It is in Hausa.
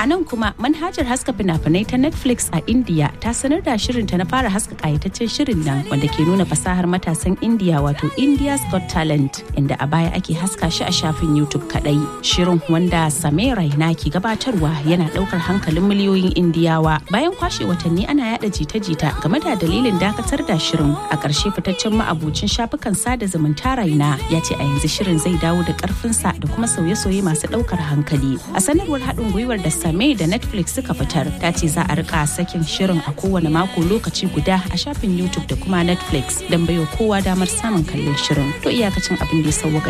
A nan kuma manhajar haska fina-finai ta Netflix a India ta sanar da shirinta na fara haska kayataccen shirin nan wanda ke nuna fasahar matasan India wato India's Got Talent inda a baya ake haska shi a shafin YouTube kadai. Shirin wanda Samir Raina ke gabatarwa yana daukar hankalin miliyoyin Indiyawa. Bayan kwashe watanni ana yada jita-jita game da dalilin dakatar da shirin a ƙarshe fitaccen ma'abucin shafukan sada zumunta Raina ya ce a yanzu shirin zai dawo da ƙarfinsa da kuma sauye-sauye masu ɗaukar hankali. A sanarwar haɗin gwiwar da Same da Netflix suka fitar ta ce za a rika sakin shirin a kowane mako lokaci guda a shafin YouTube da kuma Netflix don baiwa kowa damar samun kallon shirin. To iyakacin abin da ya sauwaka